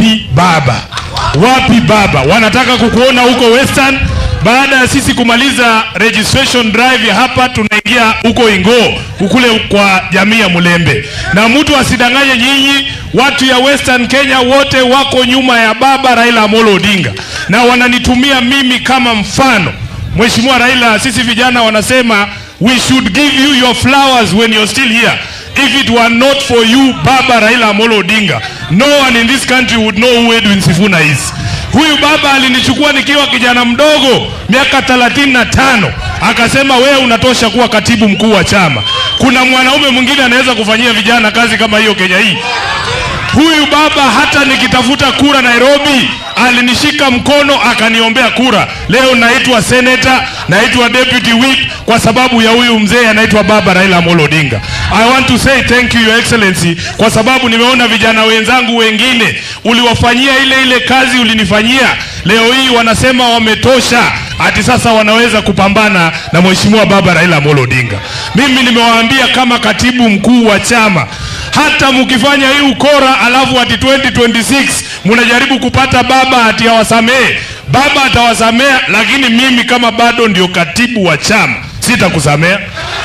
wapi baba? Wapi baba? Wanataka kukuona huko Western. Baada ya sisi kumaliza registration drive ya hapa, tunaingia huko Ingo kukule kwa jamii ya Mulembe, na mtu asidanganye nyinyi, watu ya Western Kenya wote wako nyuma ya baba Raila Amolo Odinga na wananitumia mimi kama mfano. Mheshimiwa Raila, sisi vijana wanasema we should give you your flowers when you're still here. If it were not for you baba Raila Amolo Odinga, no one in this country would know who Edwin Sifuna is. Huyu baba alinichukua nikiwa kijana mdogo miaka 35 akasema wewe unatosha kuwa katibu mkuu wa chama. Kuna mwanaume mwingine anaweza kufanyia vijana kazi kama hiyo Kenya hii? Huyu baba hata nikitafuta kura Nairobi alinishika mkono akaniombea kura. Leo naitwa senator, naitwa deputy whip kwa sababu ya huyu mzee anaitwa baba Raila Amolo Odinga. I want to say thank you your excellency kwa sababu nimeona vijana wenzangu wengine uliwafanyia ile ile kazi ulinifanyia. Leo hii wanasema wametosha, ati sasa wanaweza kupambana na mheshimiwa baba Raila Amolo Odinga. Mimi nimewaambia kama katibu mkuu wa chama hata mkifanya hii ukora alafu ati 2026 mnajaribu kupata baba ati awasamehe, baba atawasamea, lakini mimi kama bado ndio katibu wa chama sitakusamea.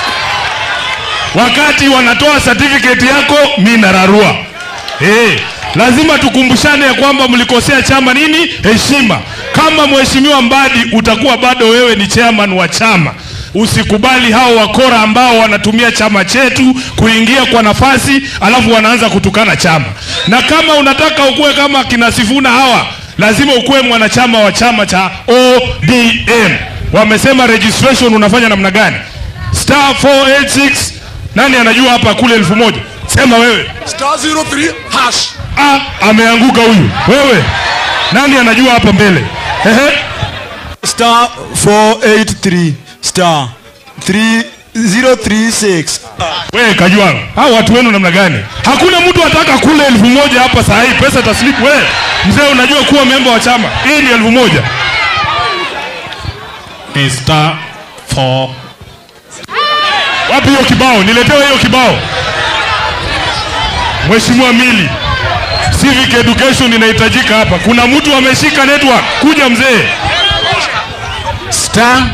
Wakati wanatoa certificate yako, mi nararua. Hey, lazima tukumbushane ya kwamba mlikosea chama nini heshima. Kama mheshimiwa Mbadi utakuwa bado wewe ni chairman wa chama Usikubali hao wakora ambao wanatumia chama chetu kuingia kwa nafasi, alafu wanaanza kutukana chama. Na kama unataka ukuwe kama kina Sifuna hawa, lazima ukuwe mwanachama wa chama cha ODM. Wamesema registration unafanya namna gani? Star 486 nani anajua hapa kule elfu moja? Sema wewe. Star 03 hash. Ah, ameanguka huyu. Wewe nani anajua hapa mbele? Ehe. Star 483 star 3036. Wewe Kajwang, hao watu wenu namna gani? Hakuna mtu ataka kule elfu moja hapa saa hii, pesa taslimu. Wewe mzee, unajua kuwa memba wa chama, hii ni elfu moja ni star 4 wapi hiyo kibao? Niletewe hiyo kibao. Mheshimiwa Mili, civic education inahitajika hapa. Kuna mtu ameshika network, kuja mzee. star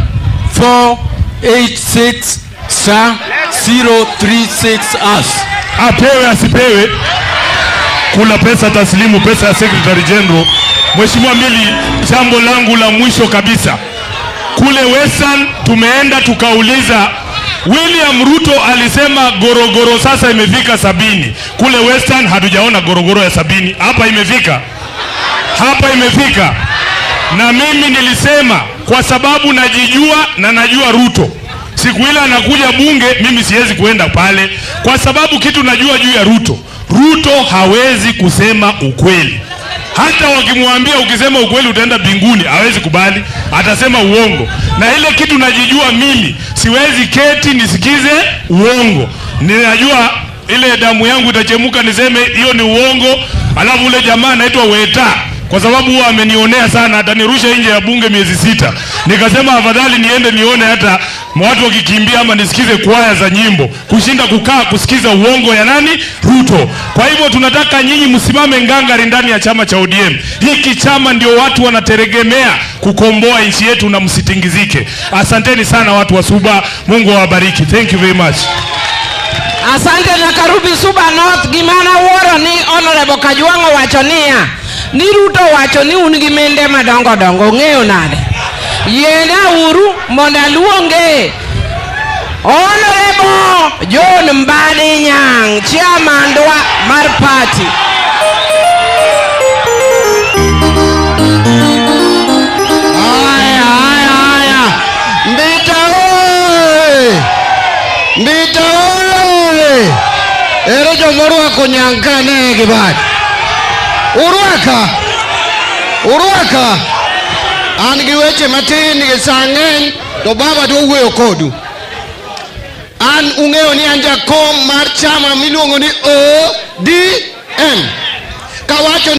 486 star 036 as apewe asipewe, kuna pesa taslimu, pesa ya secretary general. Mheshimiwa Mili, jambo langu la mwisho kabisa, kule Western tumeenda tukauliza William Ruto alisema gorogoro sasa imefika sabini. Kule Western hatujaona gorogoro ya sabini, hapa imefika, hapa imefika. Na mimi nilisema kwa sababu najijua na najua Ruto siku ile anakuja bunge, mimi siwezi kuenda pale kwa sababu kitu najua juu ya Ruto. Ruto hawezi kusema ukweli. Hata wakimwambia ukisema ukweli utaenda mbinguni, hawezi kubali, atasema uongo. Na ile kitu najijua mimi, siwezi keti nisikize uongo. Ninajua ile damu yangu itachemuka niseme hiyo ni uongo, alafu ule jamaa anaitwa Weta kwa sababu huwa amenionea sana, atanirusha nje ya bunge miezi sita. Nikasema afadhali niende nione hata watu wakikimbia ama nisikize kwaya za nyimbo kushinda kukaa kusikiza uongo ya nani Ruto. Kwa hivyo tunataka nyinyi msimame ngangari ndani ya chama cha ODM. Hiki chama ndio watu wanategemea kukomboa nchi yetu, na msitingizike. Asanteni sana watu wa Suba, Mungu awabariki. Thank you very much. Asante na Karubi Suba North gimana wuoro ni Honorable Kajwang' owacho niya ni Ruto owacho ni un gi mende madongo dongo ung'eyo nade yiena uru mondo aluonge Honorable John Mbadi Nyang' chairman wa mar party haya haya haya mbita oye mbita oye ere jomorwako nyankane gibati urwaka urwaka an gi weche matin gi sa ng'eny to baba dwa wuoyo kodu an ung'eyo ni an jakom mar chama miluongo ni odm kawacho